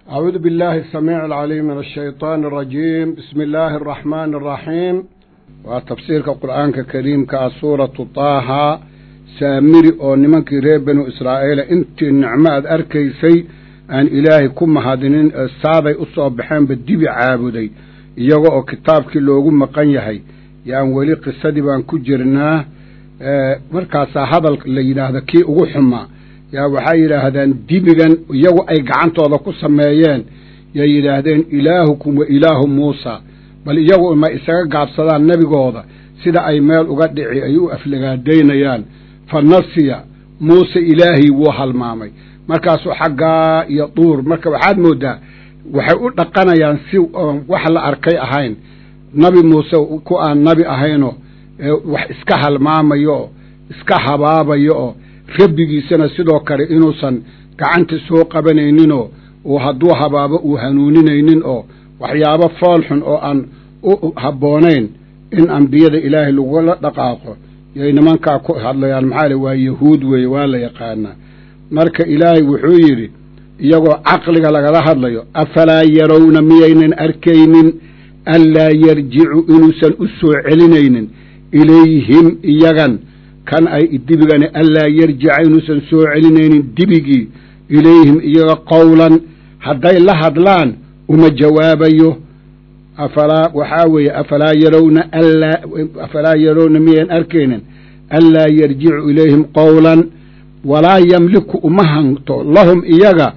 أعوذ بالله السميع العليم من الشيطان الرجيم بسم الله الرحمن الرحيم وتفسير القرآن الكريم كسورة طه سامري أو نمك ريب بنو إسرائيل أنت النعمة أركيسي أن إلهي كم هادنين السابي أصاب بحين بالدبي عابدي iyaga oo kitaabkii loogu maqan yahay yaan weli qisadii baan ku jirnaa markaasaa hadal la yidhaahda kii ugu xumaa yaa waxay yidhaahdaan dibigan iyagu ay gacantooda ku sameeyeen yay yidhaahdeen ilaahukum wa ilaahu muusa bal iyagu ma isaga gaabsadaan nebigooda sida ay meel uga dhici ay u aflagaadaynayaan fa nasiya muuse ilaahii wuu halmaamay markaasuu xaggaa iyo duur marka waxaad mooddaa waxay u dhaqanayaan si wax la arkay ahayn nabi muuse ku aan nabi ahaynoo wax iska halmaamayo oo iska habaabayo oo rabbigiisana sidoo kale inuusan gacanta soo qabanayninoo uu hadduu habaabo uu hanuuninaynin oo waxyaabo foolxun oo aan u habboonayn in ambiyada ilaahay lagula dhaqaaqo yay nimankaa ku hadlayaan maxaa le waa yahuud weeye waa la yaqaanaa marka ilaahay wuxuu yidhi iyagoo caqliga lagala hadlayo afalaa yarowna miyaynan arkaynin anlaa yarjicu inuusan u soo celinaynin ilayhim iyagan kan ay dibigani anlaa yarjica inuusan soo celinaynin dibigii ilayhim iyaga qowlan hadday la hadlaan uma jawaabayo afalaa waxaa weeye afalaa yarowna alaa afalaa yarowna miyayn arkaynin anlaa yarjicu ilayhim qowlan walaa yamliku uma hanto lahum iyaga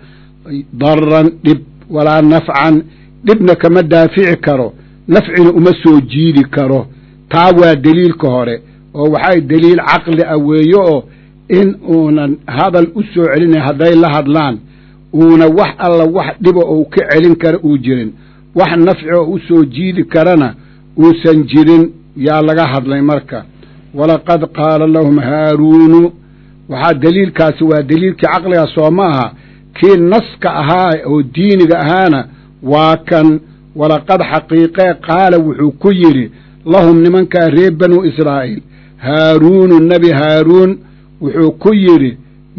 daran dhib walaa nafcan dhibna kama daafici karo nafcina uma soo jiidi karo taa waa deliilka hore oo waxay deliil caqli ah weeye oo in uunan hadal u soo celinay hadday la hadlaan uuna wax alla wax dhiba ou ka celin kara uu jirin wax nafci oo u soo jiidi karana uusan jirin yaa laga hadlay marka walaqad qaala lahum haaruunu waxaa deliilkaasi waa deliilkii caqliga soo ma aha kii naska ahaa oo diiniga ahaana waa kan walaqad xaqiiqee qaala wuxuu ku yidhi lahum nimankaa reer banu israa'iil haaruunu nebi haaruun wuxuu ku yidhi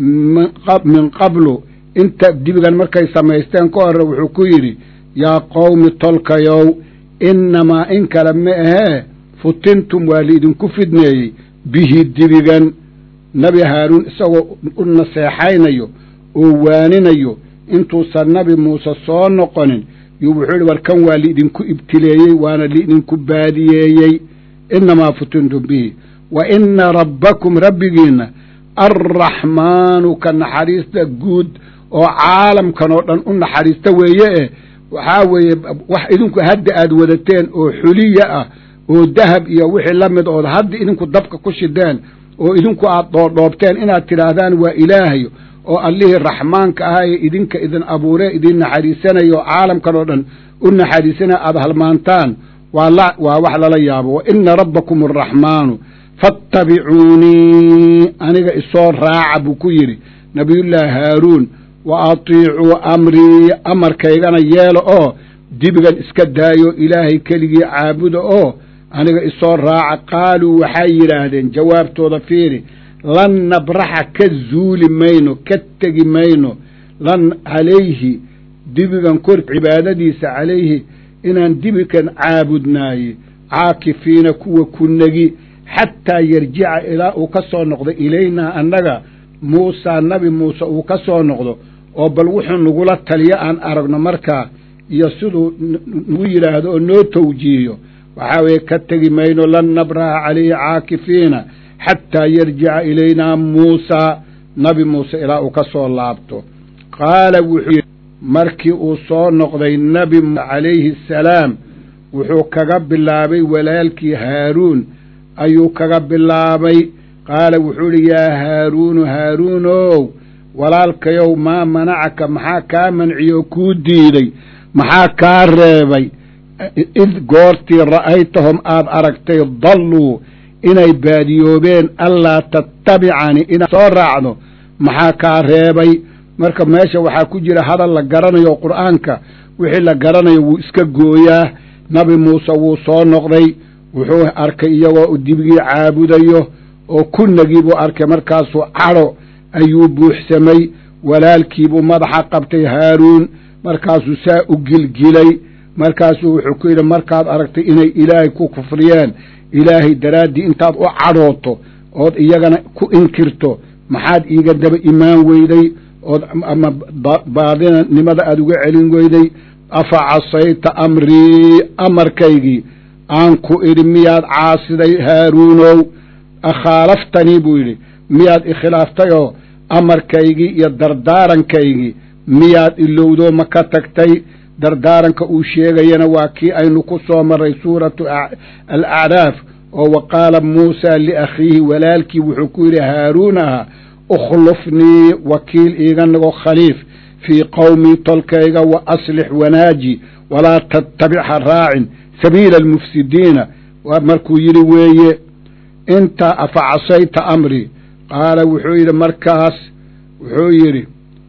min qablu inta dibigan markay samaysteen ka hore wuxuu ku yidhi yaa qowmi tolkayow innamaa in kale ma ahee futintum waa liidinku fidneeyey bihi dibigan nebi haaruun isagoo u naseexaynayo oo waaninayo intuusan nabi muuse soo noqonin yuu wuxuu yidhi war kan waa liidinku ibtileeyey waana liidinku baadiyeeyey innamaa futintum bihi wa inna rabbakum rabbigiinna arraxmaanu ka naxariista guud oo caalamkan oo dhan u naxariista weeye eh waxaa weeye wax idinku hadda aad wadateen oo xuliya ah oo dahab iyo wixii la mid ood hadda idinku dabka ku shideen oo idinku aad dhoodhoobteen inaad tidhaahdaan waa ilaahay oo allihii raxmaanka ahaa ee idinka idin abuuree idin naxariisanaya oo caalamkan oo dhan u naxariisanaya aada halmaantaan waa waa wax lala yaabo wa ina rabbakum araxmaanu fattabicuunii aniga isoo raaca buu ku yidhi nabiyullaahi haaruun wa atiicuu amrii amarkaygana yeelo oo dibigan iska daayo ilaahay keligii caabuda oo aniga isoo raaca qaaluu waxay yidhaahdeen jawaabtooda fiiri lan nabraxa ka zuuli mayno ka tegi mayno lan calayhi dibigan kor cibaadadiisa calayhi inaan dibigan caabudnaaye caakifiina kuwa ku negi xataa yarjica ilaa uu ka soo noqdo ilaynaa annaga muusaa nabi muuse uu ka soo noqdo oo bal wuxuu nagula taliyo aan aragno markaa iyo siduu nagu yidhaahdo oo noo tawjiihiyo waxaa weeye ka tegi mayno lan nabraha calayhi caakifiina xataa yarjica ilaynaa muusaa nabi muuse ilaa uu ka soo laabto qaala wuxuu yidhi markii uu soo noqday nebi calayhi asalaam wuxuu kaga bilaabay walaalkii haaruun ayuu kaga bilaabay qaala wuxuu idhi yaa haaruunu haaruunow walaalkayow maa manacaka maxaa kaa manciyoo kuu diiday maxaa kaa reebay id goortii ra'aytahum aad aragtay dalluu inay baadiyoobeen allaa tattabicanii inaad soo raacdo maxaa kaa reebay marka meesha waxaa ku jira hadal la garanayo qur'aanka wixii la garanayo wuu iska gooyaa nabi muuse wuu soo noqday wuxuu arkay iyagoo dibigii caabudayo oo kunagii buu arkay markaasuu cadho ayuu buuxsamay walaalkiibuu madaxa qabtay haaruun markaasuu saa u gilgilay markaasuu wuxuu ku yidhi markaad aragtay inay ilaahay ku kufriyeen ilaahay daraaddii intaad u cadhooto ood iyagana ku inkirto maxaad iiga daba imaan weyday ood ama baadinimada aada uga celin weyday afa casayta amrii amarkaygii aan ku idhi miyaad caasiday haaruunow akhaalaftanii buu yidhi miyaad ikhilaaftay oo amarkaygii iyo dardaarankaygii miyaad ilowdoo ma ka tagtay dardaaranka uu sheegayana waa kii aynu ku soo marray suuratu alacraaf oo wa qaala muusaa liakhiihi walaalkii wuxuu ku yidhi haaruun aha ukhlufnii wakiil iiga nago khaliif fii qowmii tolkayga wa aslix wanaaji walaa tattabic ha raacin sabiila almufsidiina markuu yidhi weeye inta afa casayta amrii qaala wuxuu yidhi markaas wuxuu yidhi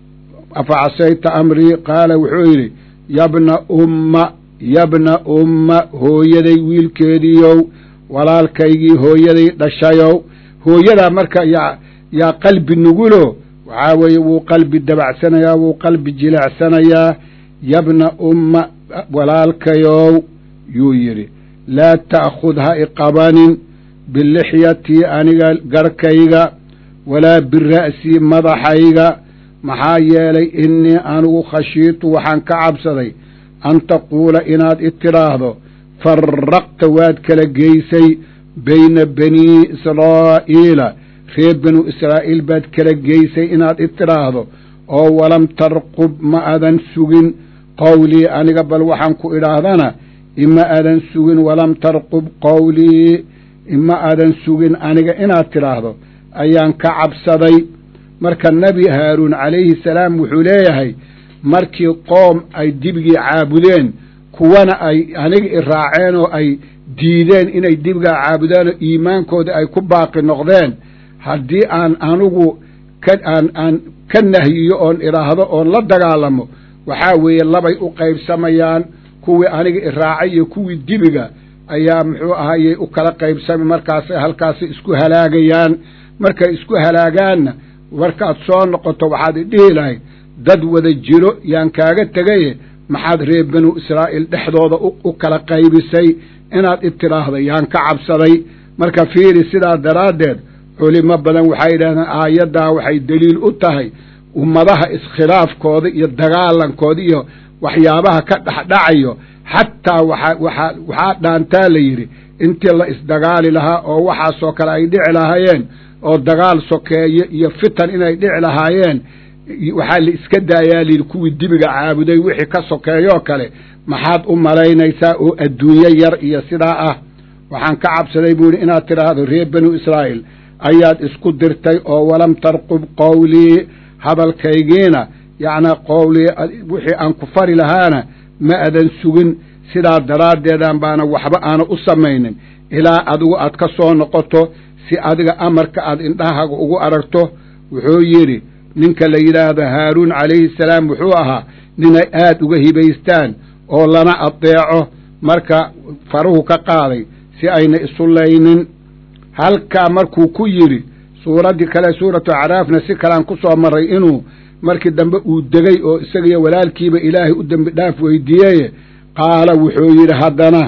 afa casayta amrii qaala wuxuu yidhi yabna umma yabna umma hooyaday wiilkeediiyow walaalkaygii hooyaday dhashayow hooyadaa marka yaa yaa qalbi nugulo waxaa weeye wuu qalbi dabacsanayaa wuu qalbi jileecsanayaa yabna umma walaalkayow yuu yidhi laa ta'khud ha iqabanin bilixyatii aniga garhkayga walaa bira'sii madaxayga maxaa yeelay innii anigu khashiitu waxaan ka cabsaday an taquula inaad i tidhaahdo farraqta waad kala geysay bayna banii israa'iila reer banu israa'iil baad kala geysay inaad i tidhaahdo oo walam tarqub ma adan sugin qowlii aniga bal waxaan ku idhaahdana ima adan sugin walam tarqub qowlii ima adan sugin aniga inaad tidhaahdo ayaan ka cabsaday marka nebi haaruun calayhi salaam wuxuu leeyahay markii qoom ay dibigii caabudeen kuwana ay aniga i raaceen oo ay diideen inay dibigaa caabudaan oo iimaankooda ay ku baaqi noqdeen haddii aan anigu ka aan aan ka nahyiyo oon idhaahdo oon la dagaalamo waxaa weeye labay u qaybsamayaan kuwii aniga i raacay iyo kuwii dibiga ayaa muxuu ahayey u kala qaybsamay markaasay halkaasi isku halaagayaan markay isku halaagaanna markaad soo noqoto waxaad idhihi lahayd dad wada jiro yaan kaaga tegaye maxaad reer banu israa'iil dhexdooda u kala qaybisay inaad i tidhaahda yaan ka cabsaday marka fiiri sidaa daraaddeed culimo badan waxay yidhahdeen aayaddaa waxay deliil u tahay ummadaha iskhilaafkooda iyo dagaalankooda iyo waxyaabaha ka dhexdhacayo xataa waxa waxaa waxaa dhaantaa la yidhi intii la isdagaali lahaa oo waxaasoo kale ay dhici lahaayeen oo dagaal sokeeye iyo fitan inay dhici lahaayeen waxaa la iska daayaa layidhi kuwii dibiga caabuday wixii ka sokeeyoo kale maxaad u malaynaysaa oo adduunyo yar iyo sidaa ah waxaan ka cabsaday buu yidhi inaad tidhaahdo reer banu israa'iil ayaad isku dirtay oo walam tarqub qowlii hadalkaygiina yacnaa qowlii wixii aan ku fari lahaana ma adan sugin sidaa daraaddeedan baana waxba aana u samaynin ilaa adigu aad ka soo noqoto si adiga amarka aad indhahaga ugu aragto wuxuu yidhi ninka la yidhaahdo haaruun calayhi salaam wuxuu ahaa ninay aad uga hibaystaan oo lana adeeco marka faruhu ka qaaday si ayna isu laynin halkaa markuu ku yidhi suuraddii kale suuratu acraafna si kalean ku soo marray inuu markii dambe uu degay oo isagiyo walaalkiiba ilaahay u dembi dhaaf weydiiyeye qaala wuxuu yidhi haddana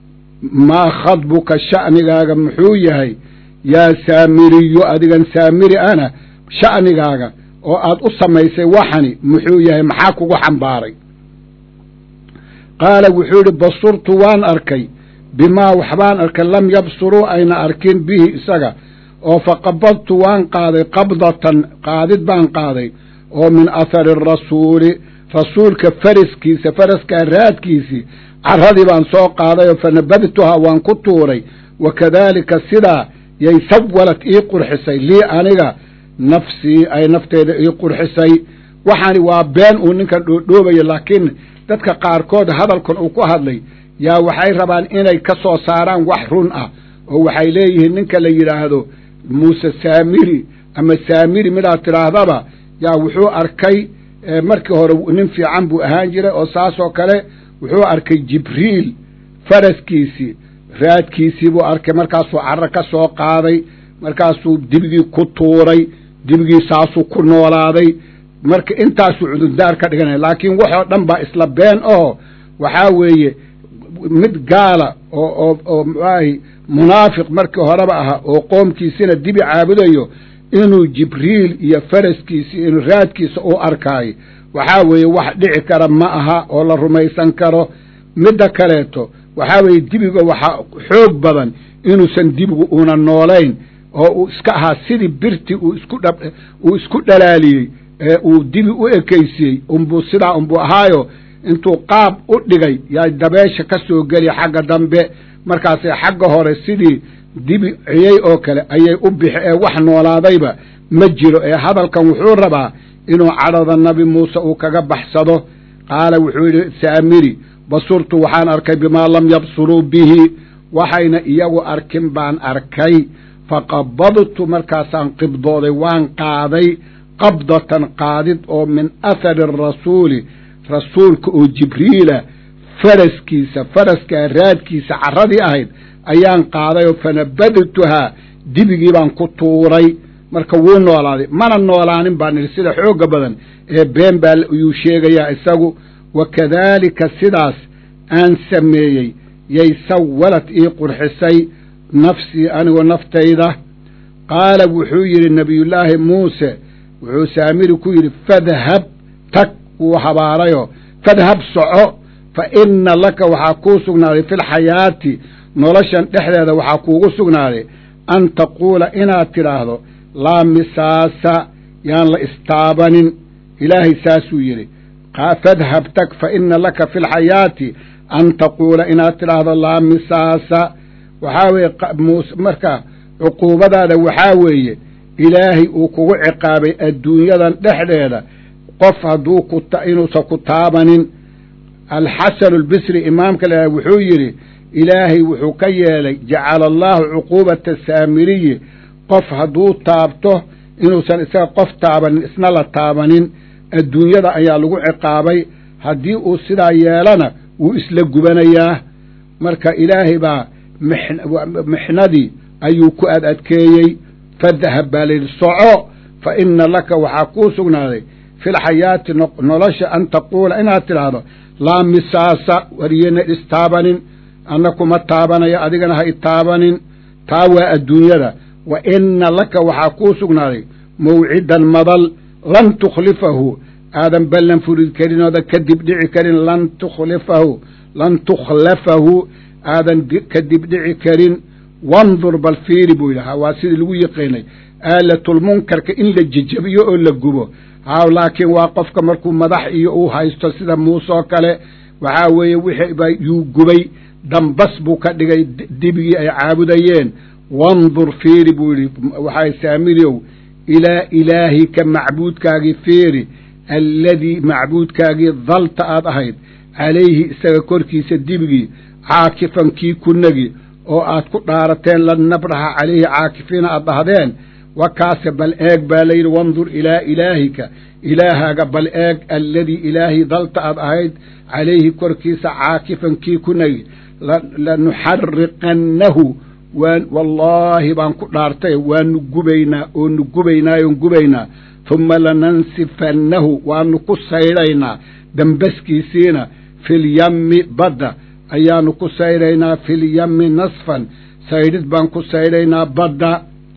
maa khadbuka sha'nigaaga muxuu yahay yaa saamiriyo adigan saamiri ana sha'nigaaga oo aad u samaysay waxani muxuu yahay maxaa kugu xambaaray qaala wuxuu yidhi basurtu waan arkay bimaa waxbaan arkay lam yabsuruu ayna arkin bihi isaga oo faqabadtu waan qaaday qabdatan qaadid baan qaaday oo min athari arasuuli rasuulka faraskiisa faraskaa raadkiisii carradii baan soo qaaday oo fanabadtuhaa waan ku tuuray wa kadaalika sidaa yay sawalad ii qurxisay lii aniga nafsii ay nafteeda ii qurxisay waxaani waa been uu ninkan dhoodhoobayo laakiin dadka qaarkood hadalkan uu ku hadlay yaa waxay rabaan inay ka soo saaraan wax run ah oo waxay leeyihiin ninka la yidhaahdo muuse saamiri ama saamiri midaad tidhaahdaba yaa wuxuu arkay markii hore nin fiican buu ahaan jiray oo saasoo kale wuxuu arkay jibriil faraskiisii raadkiisii buu arkay markaasuu carro ka soo qaaday markaasuu dibigii ku tuuray dibigii saasuu ku noolaaday marka intaasuu cudurdaar ka dhiganaya laakiin waxoo dhan baa isla been oo waxaa weeye mid gaala oo oo oo muxuahay munaafiq markii horeba ahaa oo qoomkiisina dibi caabudayo inuu jibriil iyo faraskiisi inuu raadkiisa u arkaayo waxaa weeye wax dhici kara ma aha oo la rumaysan karo midda kaleeto waxaa weeye dibiga waxaa xoog badan inuusan dibigu una noolayn oo uu iska ahaa sidii birti uu isku dha uu isku dhalaaliyey ee uu dibi u ekaysiyey unbuu sidaa unbuu ahaayo intuu qaab u dhigay yaa dabeesha ka soo geliya xagga dambe markaasay xagga hore sidii dibi ciyey oo kale ayay u bixi ee wax noolaadayba ma jiro ee hadalkan wuxuu rabaa inuu cadhada nabi muuse uu kaga baxsado qaala wuxuu yidhi saamiri basurtu waxaan arkay bimaa lam yabsuruu bihi waxayna iyagu arkin baan arkay faqabadtu markaasaan qibdooday waan qaaday qabdatan qaadid oo min athari arasuuli rasuulka oo jibriila faraskiisa faraskaa raadkiisa carradii ahayd ayaan qaaday oo fanabadtuhaa dibigii baan ku tuuray marka wuu noolaaday mana noolaanin baan idhi sida xoogga badan ee been baa ayuu sheegayaa isagu wa kadaalika sidaas aan sameeyey yay sawalad ii qurxisay nafsii anigoo naftayda qaala wuxuu yidhi nebiyullaahi muuse wuxuu saamiri ku yidhi fadhab tag wuu habaarayoo fadhab soco fa inna laka waxaa kuu sugnaaday fi lxayaati noloshan dhexdeeda waxaa kuugu sugnaaday an taquula inaad tidhaahdo laa misaasa yaan la istaabanin ilaahay saasuu yidhi fadhab tag fa inna laka fi lxayaati an taquula inaad tidhaahdo laa misaasa waxaa weeye muuse marka cuquubadaada waxaa weeye ilaahay uu kugu ciqaabay adduunyadan dhexdeeda qof hadduu ku inuusan ku taabanin alxasanu albisri imaamka la wuxuu yidhi ilaahay wuxuu ka yeelay jacala allaahu cuquubata saamiriyi qof hadduu taabto inuusan isaga qof taabanin isna la taabanin adduunyada ayaa lagu ciqaabay haddii uu sidaa yeelana wuu isla gubanayaa marka ilaahay baa mixnadii ayuu ku ad adkeeyey fadahab baa layidhi soco fa inna laka waxaa kuu sugnaaday fi lxayaati nolosha an taquula inaad tidhaahdo laa misaasa wariyena istaabanin anna kuma taabanayo adigana ha itaabanin taa waa adduunyada wa inna laka waxaa kuu sugnaaday mawcidan madal lan tukhlifahu aadan ballan furid karin oodan kadib dhici karin lan tukhlifahu lan tukhlafahu aadan kadib dhici karin wandur bal fiiri buu yidhahaa waa sidii lagu yiqiinay aalatulmunkarka in la jejabiyo oo la gubo haa laakiin waa qofka markuu madax iyo uu haysto sida muuse oo kale waxaa weeye wixii yuu gubay dambas buu ka dhigay dibigii ay caabudayeen wandur fiiri buu yidhi waxaa saamiriyow ilaa ilaahika macbuudkaagii fiiri alladii macbuudkaagii dalta aad ahayd calayhi isaga korkiisa dibigii caakifan kii kunagi oo aad ku dhaarateen lan nabraha calayhi caakifiina aad dhahdeen wakaase bal eeg baa layidhi wandur ilaa ilaahika ilaahaaga bal eeg alladii ilaahay dalta aad ahayd calayhi korkiisa caakifan kii kunagi lanuxariqannahu waan wallaahi baan ku dhaartay waanu gubaynaa oonu gubaynaayoon gubaynaa humma lanansifannahu waanu ku saydhaynaa dambaskiisiina filyammi badda ayaanu ku saydhaynaa filyammi nasfan saydhid baan ku saydhaynaa badda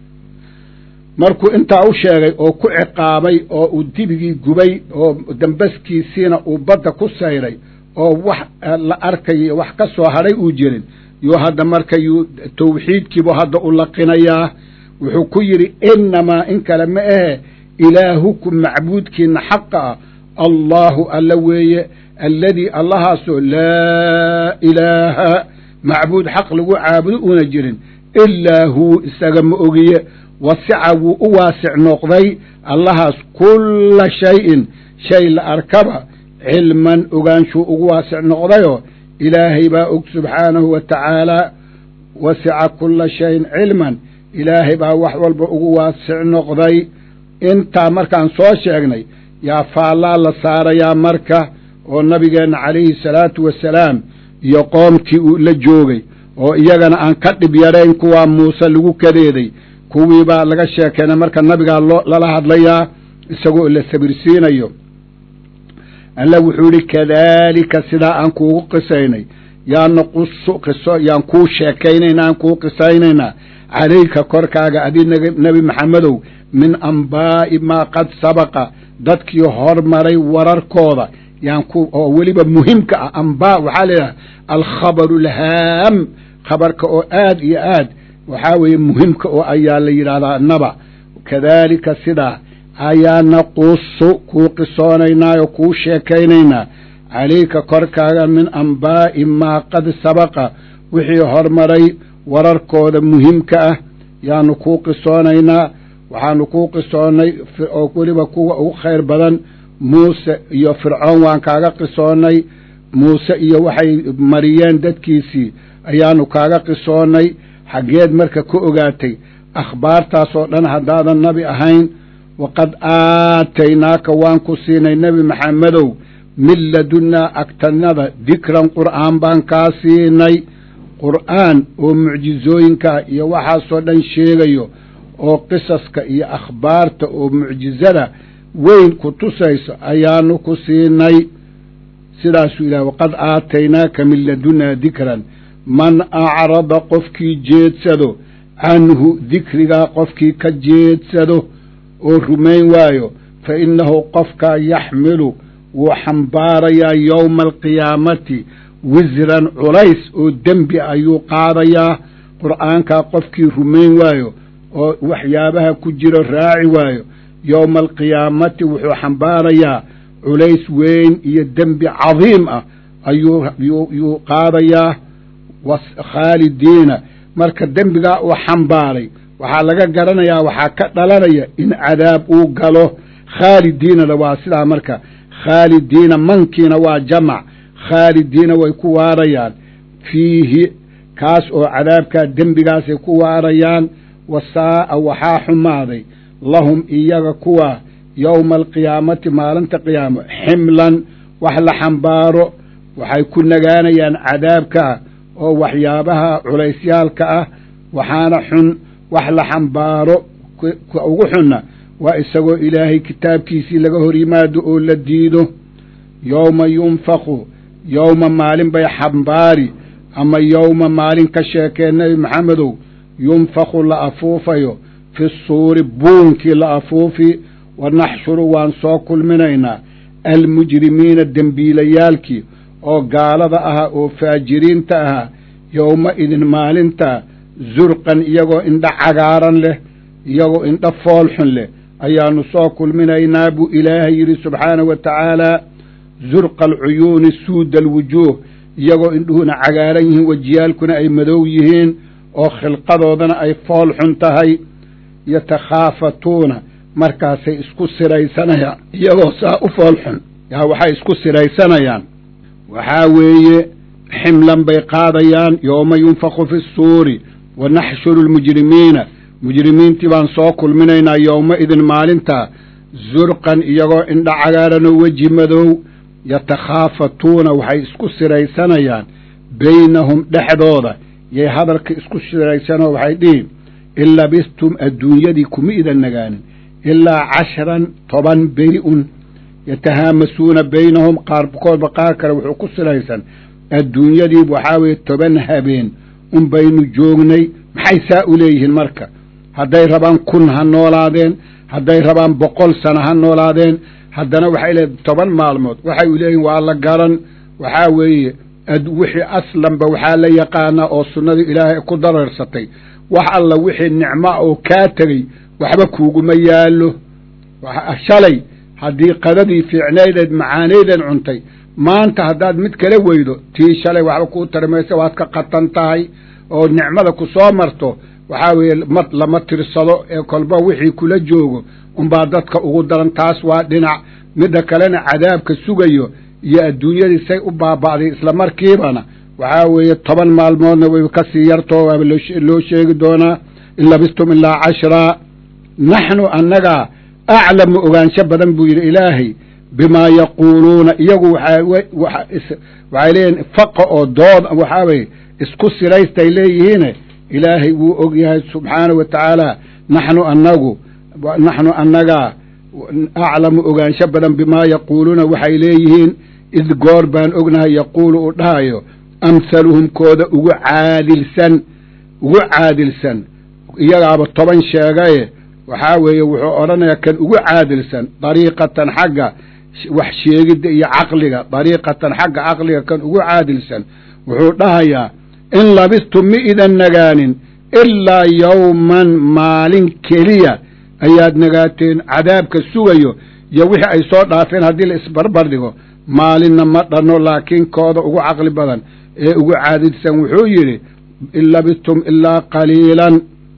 markuu intaa u sheegay oo ku ciqaabay oo uu dibigii gubay oo dambaskiisiina uu badda ku saydhay oo wax la arkayo wax ka soo hadhay uu jirin yuu hadda marka yuu tawxiidkiibu hadda u laqinayaa wuxuu ku yidhi innamaa in kale ma ahe ilaahukum macbuudkiina xaqa ah allaahu alla weeye alladii allahaasoo laa ilaaha macbuud xaq lagu caabudo una jirin ilaa huu isaga ma ogiye wasica wuu u waasic noqday allahaas kulla shayin shay la arkaba cilman ogaanshuu ugu waasic noqdayoo ilaahay baa og subxaanahu wa tacaalaa wasica kulla shayin cilman ilaahay baa wax walba ugu waasic noqday intaa markaan soo sheegnay yaa faallaa la saarayaa marka oo nabigeenna calayhi salaatu wasalaam iyo qoomkii uu la joogay oo iyagana aan ka dhib yarayn kuwaa muuse lagu kadeeday kuwii baa laga sheekeynay marka nabigaa loo lala hadlayaa isagoo la sabirsiinayo alla wuxuu yihi kadaalika sidaa aan kuugu qisaynay yaan naqusu qiso yaan kuu sheekaynaynaa aan kuu qisaynaynaa calayka korkaaga adi nebi maxamedow min ambaa'i maa qad sabaqa dadkii hormaray wararkooda yaan ku oo weliba muhimka ah ambaa waxaa layidhaha alkhabaru alhaam khabarka oo aad iyo aad waxaa weeye muhimka oo ayaa la yidhahdaa naba kadaalika sidaa ayaa naqusu kuu qisoonaynaa oo kuu sheekaynaynaa calayka korkaaga min ambaa'i maa qad sabaqa wixii hormaray wararkooda muhimka ah yaanu kuu qisoonaynaa waxaanu kuu qisoonnay oo weliba kuwa ugu khayr badan muuse iyo fircoon waan kaaga qisoonnay muuse iyo waxay mariyeen dadkiisii ayaanu kaaga qisoonnay xaggeed marka ka ogaatay akhbaartaas oo dhan haddaadan nabi ahayn waqad aataynaaka waan ku siinay nebi maxamedow min ladunnaa agtanada dikran qur'aan baan kaa siinay qur'aan oo mucjizooyinkaa iyo waxaasoo dhan sheegayo oo qisaska iyo akhbaarta oo mucjizada weyn ku tusayso ayaanu ku siinay sidaasuu ilahay waqad aataynaaka min ladunnaa dikran man acrada qofkii jeedsado canhu dikrigaa qofkii ka jeedsado oo rumayn waayo fa innahu qofkaa yaxmilu wuu xambaarayaa yowma alqiyaamati wisran culays oo dembi ayuu qaadayaa qur'aankaa qofkii rumayn waayo oo waxyaabaha ku jiro raaci waayo yowma alqiyaamati wuxuu xambaarayaa culays weyn iyo dembi cadiim ah ayuu yuu qaadayaa khaalidiina marka dembigaa uu xambaaray waxaa laga garanayaa waxaa ka dhalanaya in cadaab uu galo khaalidiinana waa sidaa marka khaalidiina mankiina waa jamac khaalidiina way ku waarayaan fiihi kaas oo cadaabkaa dembigaasay ku waarayaan wasaa'a waxaa xumaaday lahum iyaga kuwa yowma alqiyaamati maalinta qiyaamo ximlan wax la xambaaro waxay ku nagaanayaan cadaabkaa oo waxyaabaha culaysyaalka ah waxaana xun wax la xambaaro ka ugu xunna waa isagoo ilaahay kitaabkiisii laga hor yimaado oo la diido yowma yunfaku yowma maalin bay xambaari ama yowma maalin ka sheekee nebi maxamedow yunfaku la afuufayo fi suuri buunkii la afuufi wa naxshuru waan soo kulminaynaa almujrimiina dembiilayaalkii oo gaalada ahaa oo faajiriinta ahaa yowma idin maalinta zurqan iyagoo indho cagaaran leh iyagoo indho foolxun leh ayaanu soo kulminaynaa buu ilaahay yidhi subxaanahu wa tacaalaa zurqa alcuyuuni suuda alwujuuh iyagoo indhuhuna cagaaran yihiin wejiyaalkuna ay madow yihiin oo khilqadoodana ay fool xun tahay yatakhaafatuuna markaasay isku siraysanayaan iyagoo saa u fool xun yaa waxay isku siraysanayaan waxaa weeye ximlan bay qaadayaan yooma yunfaku fi suuri wa naxshuru lmujrimiina mujrimiintii baan soo kulminaynaa yowma idin maalintaa zurqan iyagoo indha cagaaranoo weji madow yatakhaafatuuna waxay isku siraysanayaan baynahum dhexdooda yay hadalka isku siraysanoo waxay dhihi in labistum adduunyadii kuma idan nagaanin ilaa cashran toban beri-un yatahaamasuuna baynahum qaarkoodba qaar kale wuxuu ku siraysan adduunyadii waxaa weeye toban habeen un baynu joognay maxay saa u leeyihiin marka hadday rabaan kun ha noolaadeen hadday rabaan boqol sano ha noolaadeen haddana waxay leedahay toban maalmood waxay u leeyihin waa la garan waxaa weeye wixii aslanba waxaa la yaqaanaa oo sunnadii ilaahay ku dareersatay wax alla wixii nicma oo kaa tegey waxba kuuguma yaallo shalay haddii qadadii fiicnaydeed macaanaydeed cuntay maanta haddaad mid kala weydo tii shalay waxba kuu tarimaysa waad ka qatan tahay oo nicmada ku soo marto waxaa weeye ma lama tirsado ee kolba wixii kula joogo unbaa dadka ugu daran taas waa dhinac midda kalena cadaabka sugayo iyo adduunyadii say u baaba'day isla markiibana waxaa weeye toban maalmoodna way kasii yartoo waaba loo sheegi doonaa in labistum ilaa cashraa naxnu annagaa aclamu ogaansho badan buu yidhi ilaahay bimaa yaquuluuna iyagu waxay leeyihin faqa oo dood waxaa weye isku siraystay leeyihiine ilaahay wuu og yahay subxaanahu wa tacaala naxnu annagu naxnu annagaa aclamu ogaansho badan bimaa yaquuluuna waxay leeyihiin id goor baan ognahay yaquulu uu dhahayo amhaluhum kooda ugu caadilsan ugu caadilsan iyagaaba toban sheegaye waxaa weeye wuxuu odhanayaa kan ugu caadilsan dariiqatan xagga wax sheegidda iyo caqliga dariiqatan xagga caqliga kan ugu caadilsan wuxuu dhahayaa in labistum mi idan nagaanin ilaa yowman maalin keliya ayaad nagaateen cadaabka sugayo iyo wixii ay soo dhaafeen haddii la isbarbar dhigo maalinna ma dhanno laakiin kooda ugu caqli badan ee ugu caadilsan wuxuu yidhi in labistum ilaa qaliilan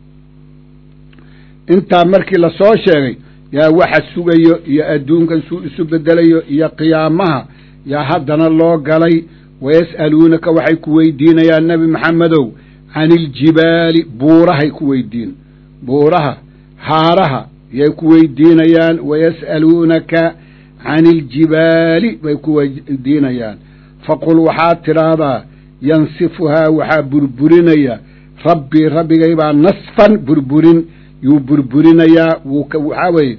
intaa markii la soo sheegay yaa waxa sugayo iyo adduunkan suu isu bedelayo iyo qiyaamaha yaa haddana loo galay wayas'aluunaka waxay ku weydiinayaan nebi maxamedow cani iljibaali buurahay ku weydiin buuraha haaraha yay ku weydiinayaan wayas'aluunaka cani iljibaali bay ku weydiinayaan faqul waxaad tidhaahdaa yansifuhaa waxaa burburinaya rabbii rabbigay baa nasfan burburin yuu burburinayaa wuu waxaa weeye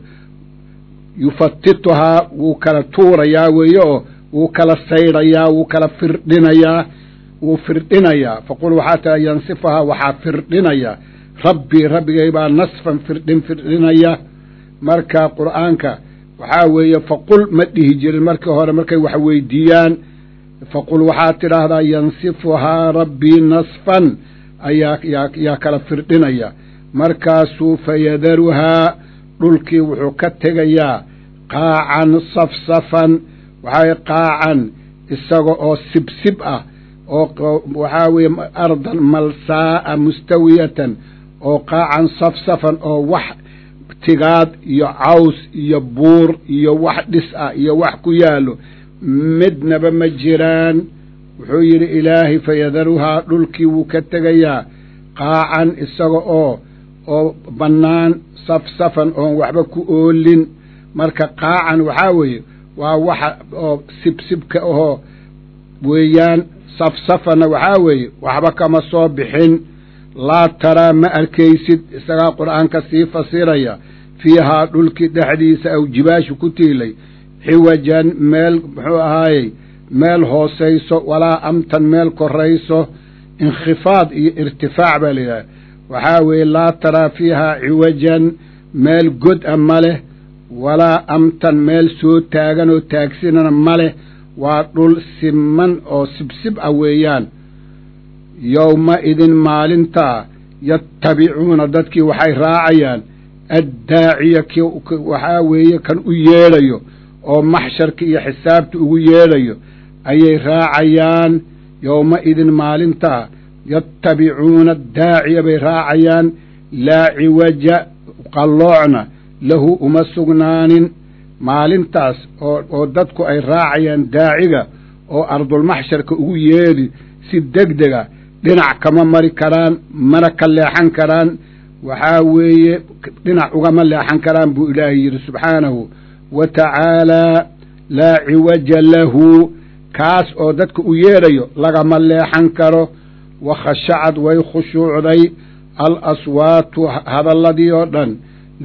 yufatituhaa wuu kala tuurayaa weeye oo wuu kala saydhayaa wuu kala firdhinayaa wuu firdhinayaa faqul waxaa tiraa yansifuhaa waxaa firdhinaya rabbii rabbigay baa nasfan firdhin firdhinaya marka qur'aanka waxaa weeye faqul ma dhihi jirin markii hore markay wax weydiiyaan faqul waxaad tidhaahdaa yansifuhaa rabbii nasfan ayaa yaa yaa kala firdhinaya markaasuu fayadaruhaa dhulkii wuxuu ka tegayaa qaacan safsafan waxaa qaacan isaga oo sibsib ah oo waxaa weeye ardan malsaa'a mustawiyatan oo qaacan safsafan oo wax tigaad iyo caws iyo buur iyo wax dhis ah iyo wax ku yaallo midnaba ma jiraan wuxuu yidhi ilaahay fayadaruhaa dhulkii wuu ka tegayaa qaacan isaga oo oo bannaan safsafan oon waxba ku oolin marka qaacan waxaa weeye waa waxa oo sibsibka ahoo weeyaan safsafanna waxaa weeye waxba kama soo bixin laa taraa ma arkaysid isagaa qur'aanka sii fasiraya fiihaa dhulkii dhexdiisa aw jibaashu ku tiilay xiwajan meel muxuu ahaayey meel hoosayso walaa amtan meel korayso inkhifaad iyo irtifaac baa la yidhaha waxaa weeye laa taraa fiihaa ciwajan meel god a ma leh walaa amtan meel soo taagan oo taagsinana ma leh waa dhul siman oo sibsib ah weeyaan yowma idin maalintaa yattabicuuna dadkii waxay raacayaan addaaciya ki waxaa weeye kan u yeedhayo oo maxsharka iyo xisaabta ugu yeedhayo ayay raacayaan yowma idin maalintaa yattabicuuna daaciya bay raacayaan laa ciwaja qalloocna lahu uma sugnaanin maalintaas oo oo dadku ay raacayaan daaciga oo ardulmaxsharka ugu yeedhi si degdega dhinac kama mari karaan mana ka leexan karaan waxaa weeye dhinac ugama leexan karaan buu ilaahay yidhi subxaanahu wa tacaalaa laa ciwaja lahu kaas oo dadka u yeedhayo lagama leexan karo wa khashacad way khushuucday al aswaatu hadalladii oo dhan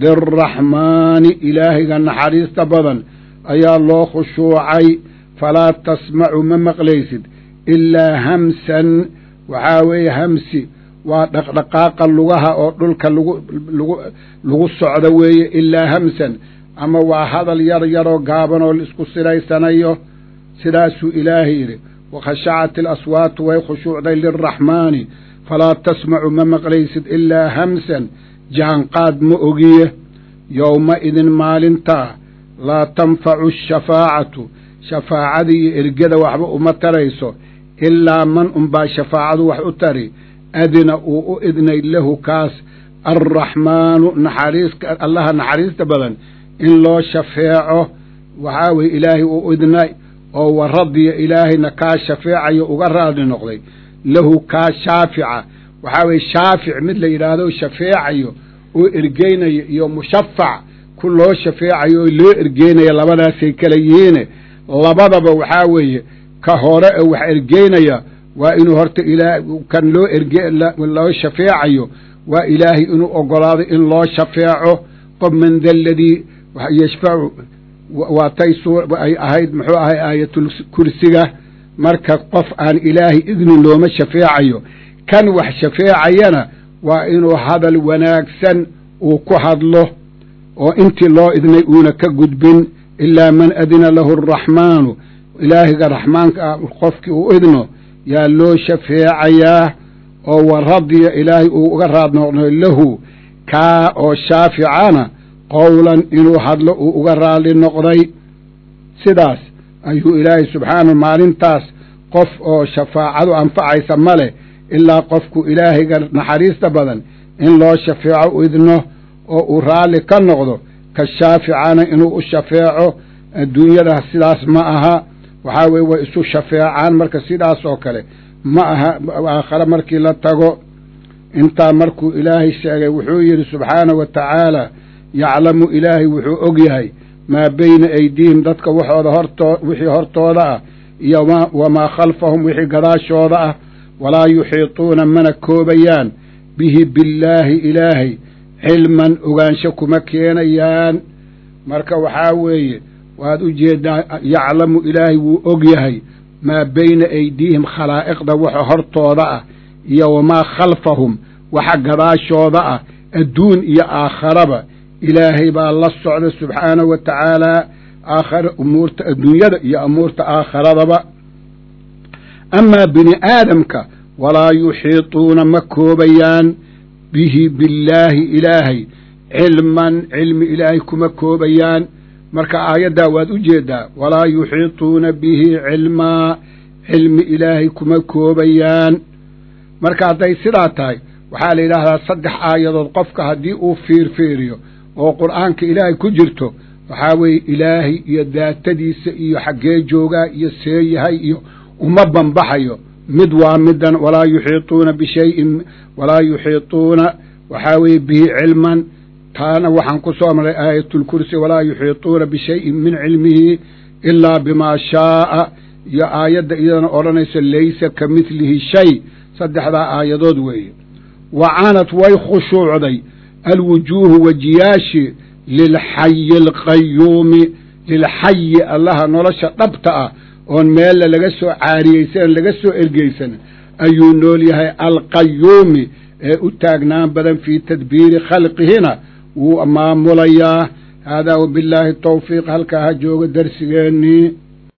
lilraxmaani ilaahayga naxariista badan ayaa loo khushuucay falaa tasmacu ma maqlaysid ilaa hamsan waxaa weeye hamsi waa dhaqdhaqaaqa lugaha oo dhulka lagu lagu lagu socdo weeye ilaa hamsan ama waa hadal yar yaroo gaaban oo laisku siraysanayo sidaasuu ilaahay yidhi wakhashacat ilaswaatu way khushuucday lilraxmaani falaa tasmacu ma maqlaysid ilaa hamsan jahanqaad ma ogiye yowma idin maalintaa laa tanfacu ashafaacatu shafaacadii iyo ergada waxba uma tarayso ilaa man unbaa shafaacadu wax u tari adina uu u idnay lahu kaas alraxmaanu naxariiska allaha naxariista badan in loo shafeeco waxaa weye ilaahay uu idnay oo wa radiya ilaahayna kaa shafeecayo uga raadli noqday lahu kaa shaafica waxaa weye shaafic mid la yidhaahdo shafeecayo oo ergeynayo iyo mushafac ku loo shafeecayo oo loo ergeynaya labadaasay kala yihiine labadaba waxaa weeye ka hore ee wax ergeynaya waa inuu horta ilaa kan loo erge loo shafeecayo waa ilaahay inuu ogolaado in loo shafeeco qof man da aladii yashfacu waatay ay ahayd muxuu ahay aayatul kursiga marka qof aan ilaahay idni looma shafeecayo kan wax shafeecayana waa inuu hadal wanaagsan uu ku hadlo oo intii loo idnay uuna ka gudbin ilaa man adina lahu araxmaanu ilaahiga raxmaanka ah qofkii uu idno yaa loo shafeecayaa oo wa radiya ilaahay uu uga raad noqday lahu kaa oo shaaficana qowlan inuu hadlo uu uga raali noqday sidaas ayuu ilaahay subxaanahu maalintaas qof oo shafaacadu anfacaysa ma leh ilaa qofku ilaahayga naxariista badan in loo shafeeco u idno oo uu raalli ka noqdo ka shaaficana inuu u shafeeco adduunyada sidaas ma aha waxaa weye way isu shafeecaan marka sidaas oo kale ma aha aakhare markii la tago intaa markuu ilaahay sheegay wuxuu yidhi subxaanahu wa tacaala yaclamu ilaahay wuxuu og yahay maa beyna aydiihim dadka waxooda hortoo wixii hortooda ah iyo wamaa khalfahum wixii gadaashooda ah walaa yuxiituuna mana koobayaan bihi billaahi ilaahay cilman ogaansho kuma keenayaan marka waxaa weeye waad u jeedaa yaclamu ilaahay wuu og yahay maa beyna aydiihim khalaa'iqda waxa hortooda ah iyo wamaa khalfahum waxa gadaashooda ah adduun iyo aakharaba ilaahay baa la socda subxaanahu wa tacaalaa aakhara umuurta adduunyada iyo amuurta aakharadaba amaa bini aadamka walaa yuxiituuna ma koobayaan bihi billaahi ilaahay cilman cilmi ilaahay kuma koobayaan marka aayaddaa waad u jeedaa walaa yuxiituuna bihi cilmaa cilmi ilaahay kuma koobayaan marka hadday sidaa tahay waxaa la yidhaahdaa saddex aayadood qofka haddii uu fiirfiiriyo oo qur'aanka ilaahay ku jirto waxaa weeye ilaahay iyo daatadiisa iyo xaggee joogaa iyo see yahay iyo uma banbaxayo mid waa midan walaa yuxiituuna bishayin walaa yuxiituuna waxaa weeye bihi cilman taana waxaan ku soo maray aayatulkursi walaa yuxiituuna bishayin min cilmihi ilaa bimaa shaaa iyo aayadda iyadana odhanaysa laysa ka midlihi shay saddexdaa aayadood weeye wa canad way khushuucday alwujuuhu wejiyaashi lilxayi alqayuumi lilxayi allaha nolosha dhabta ah oon meella laga soo caariyeysan laga soo ergeysan ayuu nool yahay alqayuumi ee u taagnaan badan fii tadbiiri khalqihina wuu maamulayaa haadaa wabillaahi tawfiiq halkaa ha jooga darsigeennii